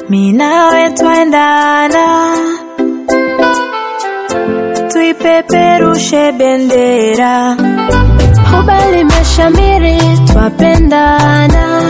mi nawe twaendana, tuipeperushe bendera, huba limeshamiri, twapendana,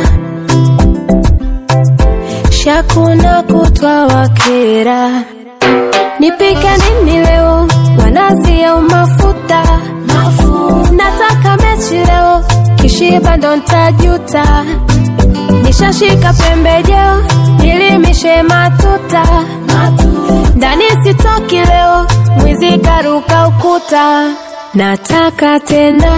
shakuna kutwa wakera, nipike nini leo, wanazi au mafuta? Nataka mechi leo, kishiba ndo ntajuta. Nishashika pembejeo, nilimishe matuta. Ndani sitoki leo, mwizi karuka ukuta. Nataka tena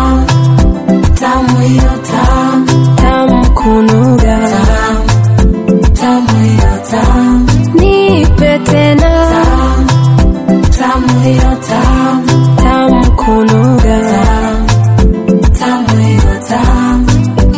tamu hiyo tamu tamu kunuga, tamu hiyo tamu nipe tena tamu hiyo tamu tamu kunuga. tamu hiyo tamu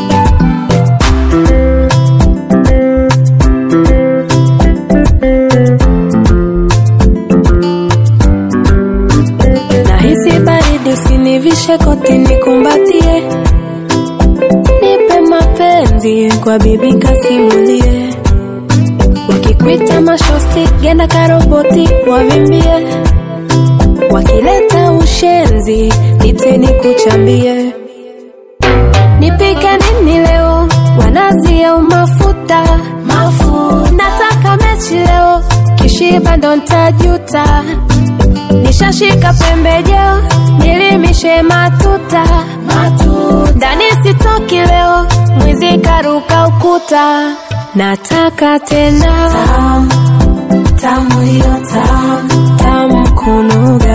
Nahisi baridi, usinivishe koti, nikumbatie, nipe mapenzi kwa bibi kasimulie. Wakikwita mashosti, genda karoboti, wavimbie. Wakileta ushenzi, nite nikuchambie. Nipike nini leo, wanazi au mafuta? Nataka mechi leo, kishiba ndo ntajuta. Nishashika pembejeo, nilimishe matuta. Ndani sitoki leo, mwizi karuka ukuta. Nataka tena tamu hiyo tamu tamu kunuga,